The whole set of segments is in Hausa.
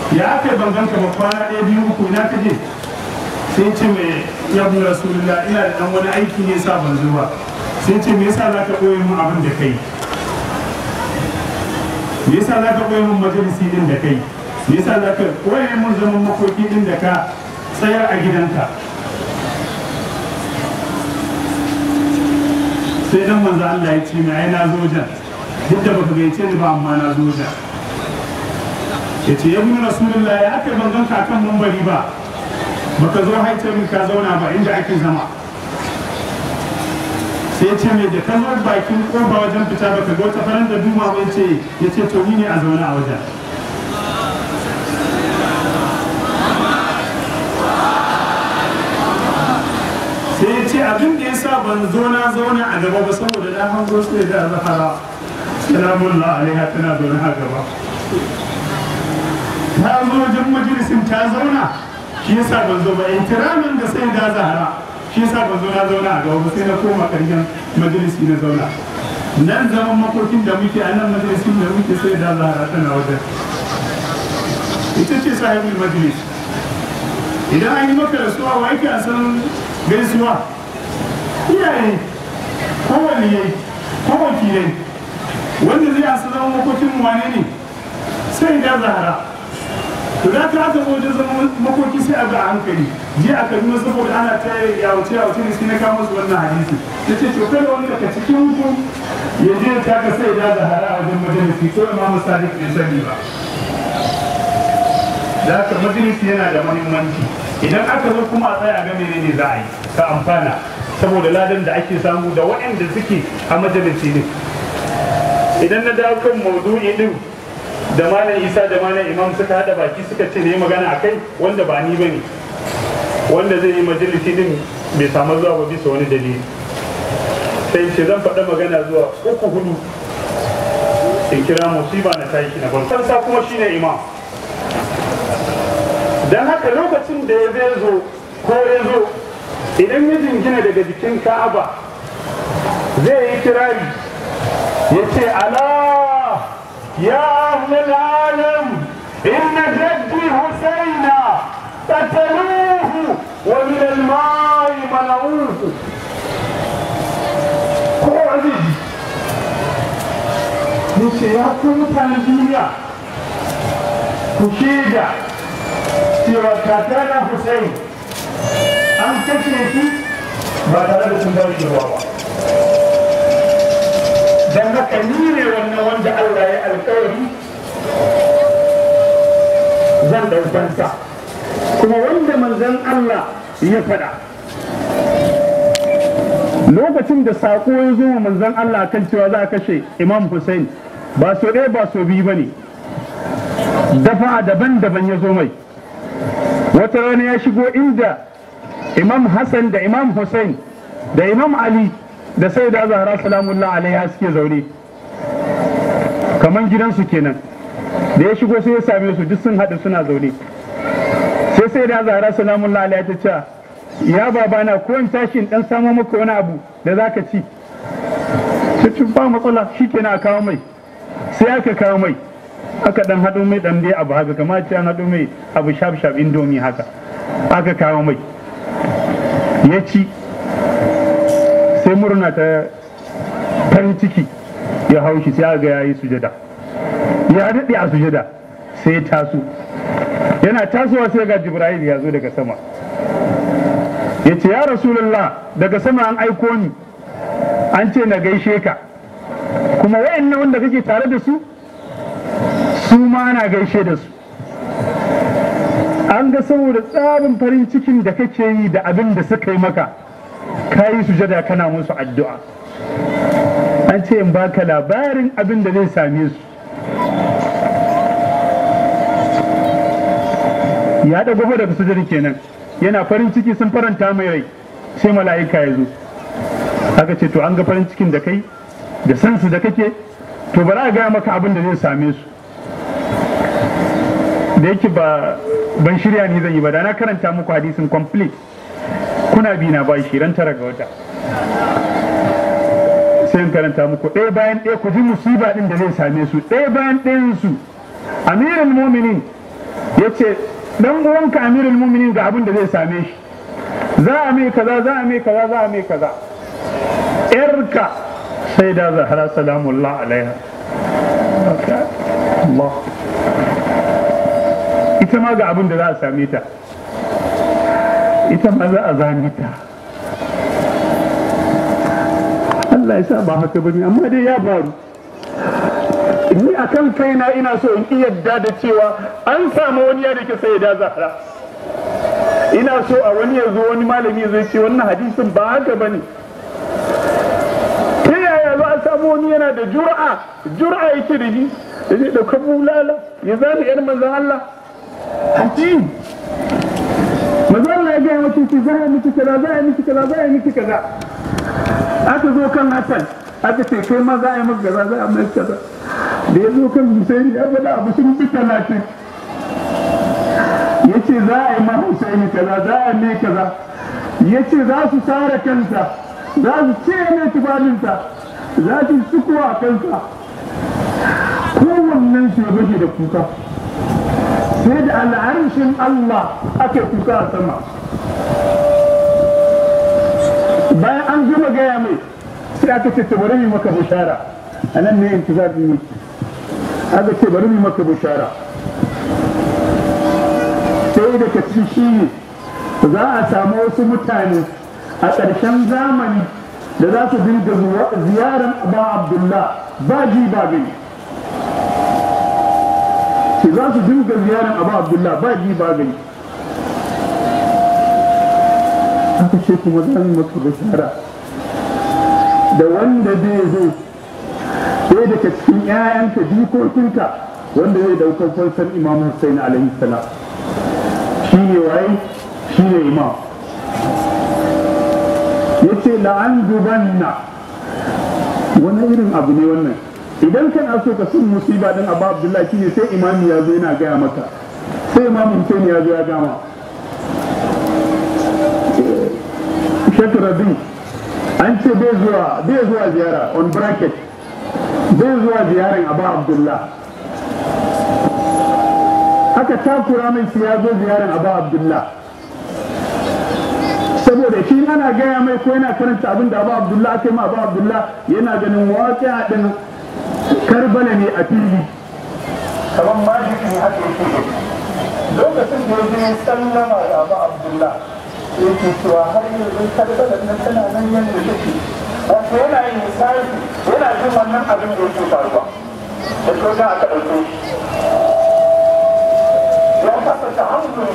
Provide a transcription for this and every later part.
ya aka ban ganka ba kwana ɗaya biyu uku ina ka je sai ce mai yabu rasulullah ina da ɗan wani aiki ne sa ban zuwa sai ce me yasa za ka ɓoye mun abin da kai me yasa za ka ɓoye mun majalisi ɗin da kai me yasa za ka ɓoye mun zaman makoki ɗin da ka tsayar a gidanka sai dan manzo Allah ya ce mai ai na zo jan duk da baka gaice ni ba amma na zo jan ya ce ya bin rasulullah ya aka ban ganka kan mambari ba baka zo haice min ka zauna ba inda ake zama sai ce mai da kan bakin koba wajen fita baka ga wata faran da duma mai ce ya ce to ni ne a zaune a wajen sai ya ce abin da ya sa ban zo na zauna a gaba ba saboda na hango su da zahara salamun alaiha tana zaune a gaba ta zo wajen majalisin ta zauna shi yasa ban zo ba intiramin da sai da zahara shi yasa ban zo na zauna a gaba ba sai na koma karshen majalisi na zauna nan zaman makokin da muke a nan majalisin da muke sai da zahara tana wajen ita ce sahibin majalis idan an yi maka rasuwa wa yake a san gaisuwa iyaye ko waliyai ko wakilai wanda zai asa zama makokin wane ne sai da zahara to da ta aka wajen zama makoki sai a ga hankali je a kaduna saboda ana ta yawace yawace ne sai na kama su wannan hadisi ta ce to kada wani daga cikin ku ya je ta ka sai da zahara a wajen majalisi ko imamu sadiq bai sani ba da haka majalisi yana da muhimmanci idan aka zo kuma a tsaya ga menene za a yi ka amfana saboda ladan da ake samu da waɗanda suke a majalisi ne idan na dawo kan maudu'i din da malam isa da malam imam suka hada baki suka ce ne magana a kai wanda ba ni bane wanda zai yi majalisi din bai samu zuwa ba bisa wani dalili sai ce zan faɗa magana zuwa uku hudu in kira musiba na tashi na farko sa kuma shine imam don haka lokacin da ya zai zo ko ya zo idan ya jingina daga jikin ka'aba zai yi kirari ya ce ala ya ahlul alam inna jaddi husaina qataluhu wa min al-ma'i mana'uhu ko azizi ya ce ya ku mutanen duniya ku shaida cewa kakana Hussein an kashe shi ba tare da sun bari ruwa ba. Don haka ni ne wannan wanda Allah ya alkawari zan ɗaukansa kuma wanda manzon Allah ya faɗa. Lokacin da saƙo ya zo wa manzon Allah kan cewa za a kashe Imam Hussein ba so ɗaya ba so biyu ba ne. Dafa daban-daban ya zo mai. wata rana ya shigo inda imam hassan da imam hussein da imam ali da sai da zahra salamullah alaiha suke zaune kaman gidansu kenan da ya shigo sai ya same su duk sun haɗu suna zaune sai sai da zahra salamullah alaiha ta ce ya babana ko in tashi in dan samo maka wani abu da zaka ci sai ba matsala shikenan a kawo mai sai aka kawo mai aka dan haɗo mai dan dai abu haka kamar ce an haɗo mai abu shaf shaf indomi haka aka kawo mai ya ci sai murna ta farin ciki ya hau shi sai aka ga yayi sujada ya daɗe a sujada sai ya taso yana tasowa sai ga jibril ya zo daga sama ya ce ya rasulullah daga sama an aiko ni an ce na gaishe ka kuma wayannan wanda kake tare da su su ma ana gaishe da su an ga saboda tsarin farin cikin da kake yi da abin da suka yi maka ka yi sujada kana musu addu'a an ce in baka labarin abin da zai same su ya da gaba daga sujada kenan yana farin ciki sun faranta mai rai sai mala'ika ya zo aka ce to an ga farin cikin da kai da sansu da kake to bari a gaya maka abin da zai same su da yake ba ban shirya ni zan yi ba da na karanta muku hadisin complete kuna bi na ba shi ran tara ga wata sai in karanta muku ɗaya bayan ɗaya ku ji musiba ɗin da zai same su ɗaya bayan ɗayan su amirul muminin ya ce dan uwanka amirul muminin ga abin da zai same shi za a mai kaza za a mai kaza za a mai kaza yarka sai da zahara salamullah alaiha Allah ita ma ga abin da za a same ta ita ma za a zane ta Allah ya sa ba haka bane amma dai ya faru ni a kan kaina ina so in iya yadda da cewa an samu wani ya dake sai da zahra ina so a wani ya zo wani malami zai ce wannan hadisin ba haka bane ta yaya za a samu wani yana da jur'a jur'a yake da shi da zai ɗauka bulala ya zane yar manzan Allah haji manzan Allah ya gaya mace ce za a miki kaza za a miki kaza za a miki kaza aka zo kan Hassan aka ce kai ma za a yi maka kaza za a miki kaza da ya zo kan Husaini ya faɗa abu sun bi talatin ya ce za a yi ma Husaini kaza za a mai kaza ya ce za su sare kansa za su ce mai tufafinsa za su sukuwa a kansa kowannen su ya bashi da kuka sai da al'arshin Allah ake kuka a sama bayan an gama gaya mai sai aka ce bari mu maka bushara a nan ne intizabi ne aka ce bari mu maka bushara sai da ka ci shi ne za a samu wasu mutane a ƙarshen zamani da za su dinga ziyarar ba abdullah ba ji ba gani ce za su dinga ziyarar abu abdullah ba ji ba gani aka ce kuma za mu maka bishara da wanda zai zo ɗaya daga cikin 'ya'yanka jikokinka wanda zai daukar falsar imam hussein alaihi salam shi ne waye shi ne imam ya ce la'an dubanna wani irin abu ne wannan idan kana so ka sun musiba dan abu abdullahi shine sai imami ya zo yana gaya maka sai imam hussein ya zo ya gama shekara an ce bai zuwa bai zuwa ziyara on bracket bai zuwa ziyarar abu abdullah aka takura mai shi ya zo ziyarar abu abdullah saboda shi ana gaya mai ko yana karanta abin da abu abdullah aka yi ma abu abdullah yana ganin waƙi a ɗin karbala ne a fili kamar majiki ne haka yake lokacin da ya je sallama da abu abdullah yake cewa har yanzu karbala nan tana nan yadda take wato yana yin misali yana jin wannan abin da yake faruwa da ko za a ka ɗauke ya kasa ta hankali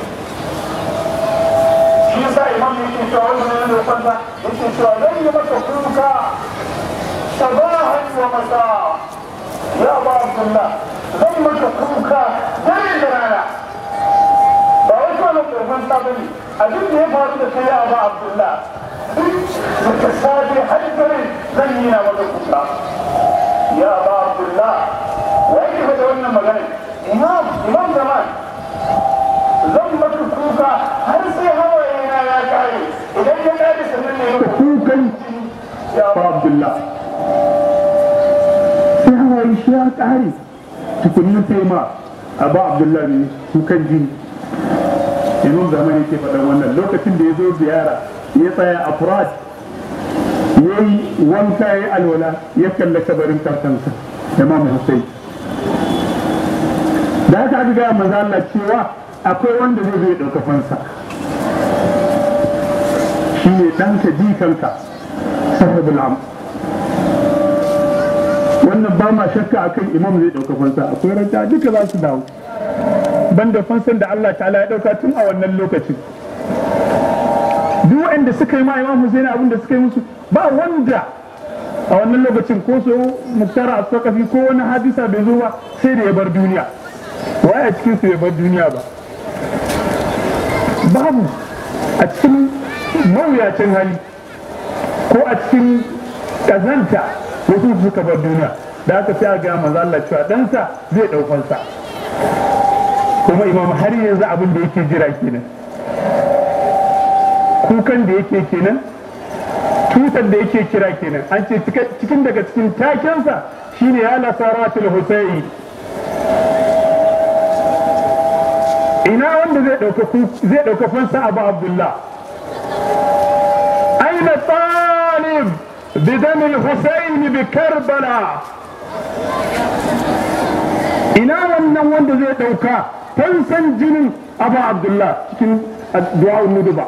shi yasa imam yake cewa wanda ne da kwanta yake cewa zan yi maka kuka sabahan wa masa ya ba abdullah zan maka kuka dare da rana ba wai kawai mai kwanta bane abin da ya faru da kai ya ba abdullah متسابي حجر زين وذكوكا يا أبا عبد الله وكيف تولنا مغاني إمام إمام زمان زمك كوكا هل سي هوا إنا يا كاي إذا ينادي سنن كوكا يا أبا عبد الله sai hawaye shi ya ƙare tukunin sai ma abu abdullahi ne kukan jini imam zaman yake faɗa wannan lokacin da ya zo ziyara ya tsaya a furat ya yi wanka ya yi alwala ya kalla kabarin kakansa imam hussein da haka aka gaya manzo Allah cewa akwai wanda zai zai ɗauka fansa shi ne ɗanka jikanka sahibul am wannan ba ma shakka akan imam zai ɗauka fansa akwai ranta duka za su dawo banda fansan da Allah ta'ala ya ɗauka tun a wannan lokacin duk wanda suka yi ma imam Hussein abin da suka yi musu ba wanda a wannan lokacin ko so muktara a sakafi ko wani hadisa bai zo ba sai da ya bar duniya waye a cikin su ya bar duniya ba babu a cikin mawuyacin hali ko a cikin kazanta wasu suka bar duniya da aka sai a ga maza Allah cewa ɗansa zai ɗaukansa kuma imam har yanzu abin da yake jira kenan kukan da yake kenan tutar da yake kira kenan an ce cikin daga cikin takensa shine ya nasaratul husaini ina wanda zai ɗauka zai ɗauka fansa abu abdullah aina talib bidan al-husayn bi karbala ina wannan wanda zai ɗauka fansan jinin abu abdullah cikin du'a nuduba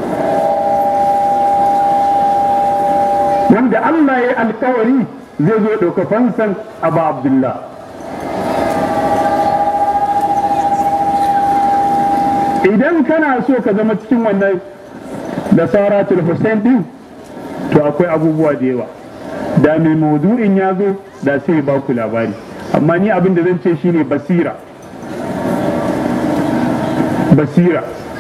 wanda Allah ya yi alkawari zai zo ɗauka fansan abu abdullah idan kana so ka zama cikin wannan da saratul hussein din to akwai abubuwa da yawa da mai maudu'in ya zo da sai ba ku labari amma ni abin da zan ce shine basira basira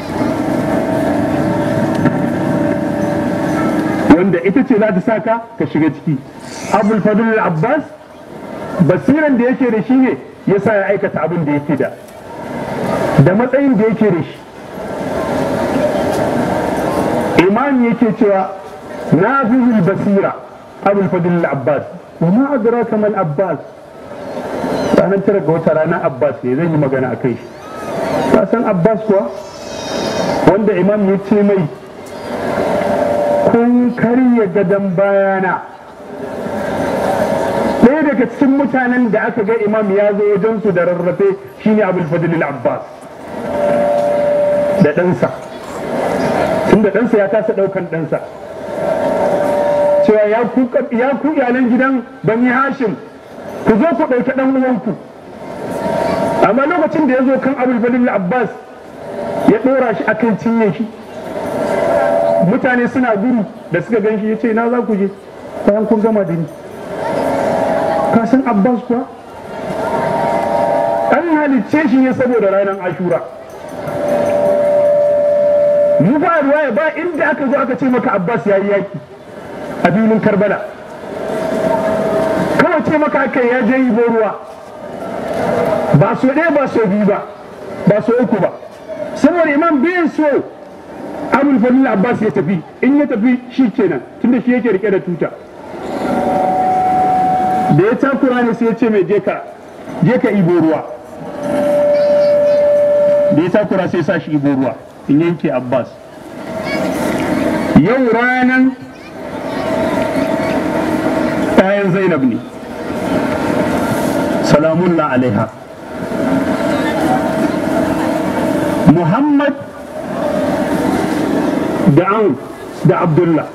wanda ita ce za ta saka ka shiga ciki abul fadl abbas basiran da yake da shi ne ya sa ya aikata abin da yake da da matsayin da yake da shi imam yake cewa na basira abul fadl abbas wa ma adraka mal abbas ranar tara ga wata ranar abbas ne zan yi magana a kai shi ka san abbas kuwa wanda imam ya ce mai kun karya gadon bayana ɗaya daga cikin mutanen da aka ga imam ya zo wajensu da rarrafe shine abul fadl abbas da ɗansa tunda ɗansa ya kasa ɗaukan ɗansa cewa ya ku iyalan gidan bani hashim ku zo ku ɗauki ɗan uwanku amma lokacin da ya zo kan abul fadl abbas ya ɗora shi akan cinye shi mutane suna gudu da suka gan shi ya ce na za ku je bayan kun gama da ni ka san abbas kuwa an halicce shi ne saboda ranar ashura mu ba ruwaya ba inda aka zo aka ce maka abbas ya yi yaki a filin karbala kawai ce maka aka ya je yi ruwa ba so ɗaya ba so biyu ba ba so uku ba saboda imam bai so abul fadil abbas ya tafi in ya tafi shi kenan tunda shi yake rike da tuta da ya takura ne sai ya ce mai je ka je ka ibo ruwa da ya takura sai sa shi ibo ruwa in yanke abbas yau ranan ɗayan zainab ne salamun alaiha muhammad da an da abdullah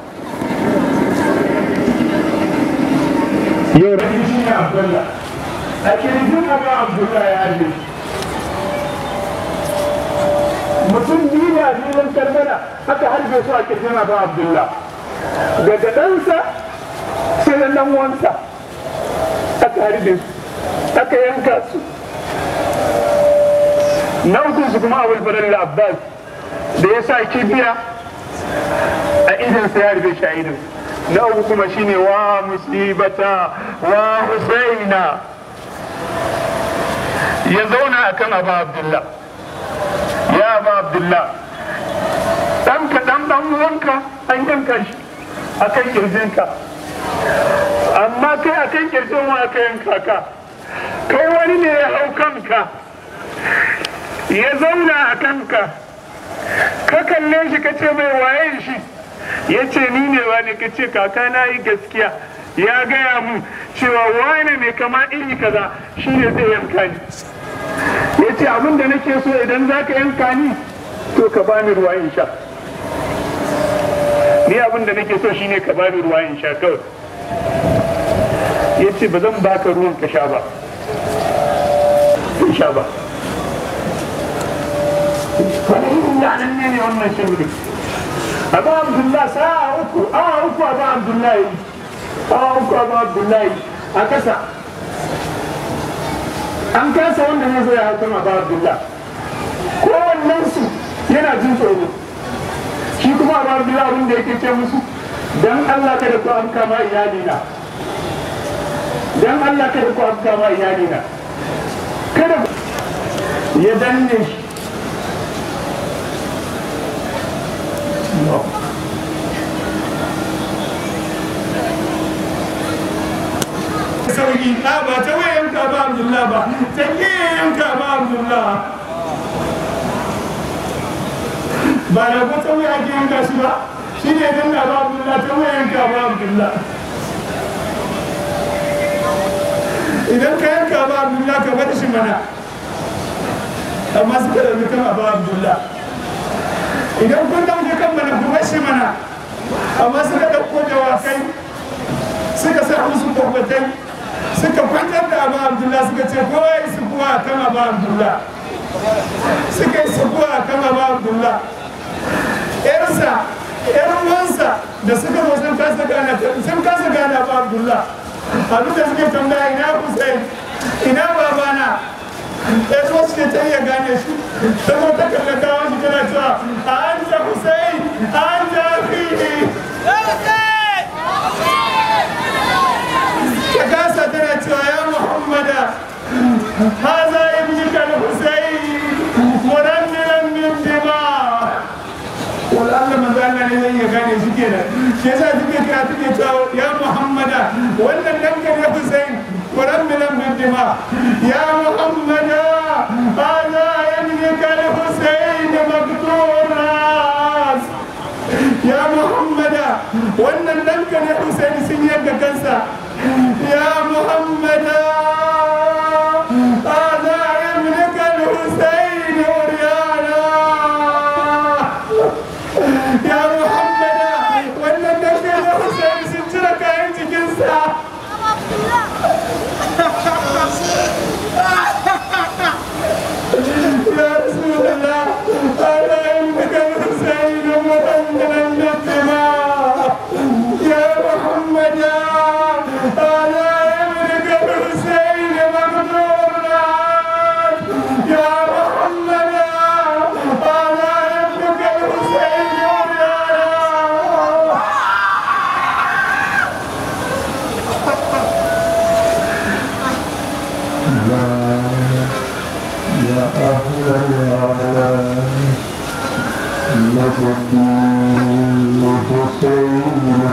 yau ranar shi ne abdullah a kirjin abu abdullah ya je mutum biyu ne a filin karbala aka harbe su a kirjin abu abdullah daga ɗansa sai da ɗan wansa aka harbe su aka yanka su na uku su kuma abul fadal abbas da ya sa kibiya a idan sa ya rufe shi a idan na uku kuma shine wa musibata wa husaina ya zauna akan abu abdullah ya abu abdullah dan ka dan dan uwanka an yanka shi akan kirjinka amma kai akan kirjin wa aka yanka ka kai wani ne ya hau kanka ya zauna a kanka ka kalle shi ka ce mai waye shi ya ce ni ne wani ka ce kaka na yi gaskiya ya gaya mu cewa wane ne kama iri kaza shi ne zai yanka ni ya ce abin da nake so idan za ka yanka ni to ka bani ruwa in sha ni abin da nake so shine ka bani ruwa in sha kawai ya ce ba zan baka ruwan ka sha ba in sha ba yanan ne ne wannan shirin abu abdullah sa'a uku awa uku abu abdullahi awa uku abu abdullahi a kasa an kasa wanda ne zai hakan abu abdullah kowannen su yana jin tsoro shi kuma abu abdullah abin da yake ce musu dan allah kada ku an kama iyalina dan allah kada ku an kama iyalina kada ya danne shi sauki na ba ta wayan ka ba abdullah ba ta yanka ba abdullah ba da ko ta wuya ake yanka shi ba shi ne dan da ba Abdullah ta wuya yanka ba Abdullah idan ka yanka ba Abdullah ka bar shi mana amma suka ɗauki kan ba Abdullah idan kun ɗauki kan mana ku bar shi mana amma suka ɗauko dawakai suka sa musu kwakwatai suka kwantar da abu Abdullah suka ce kowa ya su kuwa kan abu Abdullah suka yi su kuwa kan abu Abdullah yarsa yar uwansa da suka zo sun kasa gana sun kasa gana ba Abdullah abin da suke tambaya ina Hussein ina babana ya zo suke ta iya gane shi ta zo ta kalla kawo shi tana cewa a an ta Hussein a an ta akhihi ta kasa tana cewa ya Muhammada haza ibnika al-Hussein murannilan min dima' wala Allah manzo Allah ne zai iya gane shi kenan shi yasa suke kira suke cewa ya Muhammada wannan dan ka ne Hussein Quran milan bin dima ya Muhammada hada yamlika al-Hussein maqtur ras ya Muhammada wannan dan ka ne Hussein sun yanka kansa ya Muhammada hada yamlika al-Hussein uryana ya muhammada wannan dangar da hussein sun cire kayan jikinsa ya rasulallah ala innaka hussein muhammadan nabima ya muhammada ala innaka hussein magduran ya muhammada ala innaka hussein uryana يا أهل العالم نبكي حسينا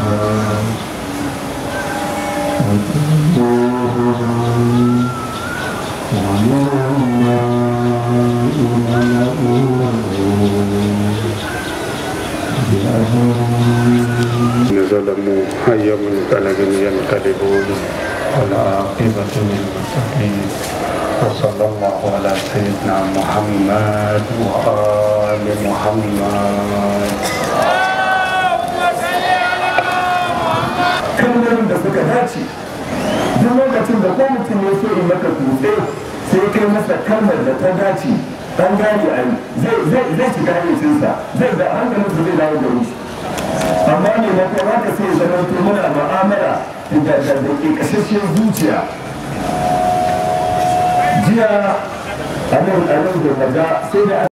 ظلموا أي منقلب ينقلبون والعاقبة للمتقين وصلى الله على سيدنا محمد وآل محمد kalmomin da suka dace duk lokacin da ko mutum ya so in maka kutse sai kai masa kalmar da ta dace an gane a yi zai zai zai shiga hayyacinsa zai da hankalin su zai dawo da shi amma ne na kuma haka sai zama to muna mu'amala da da da ke kashashen zuciya jiya a nan a nan da sai da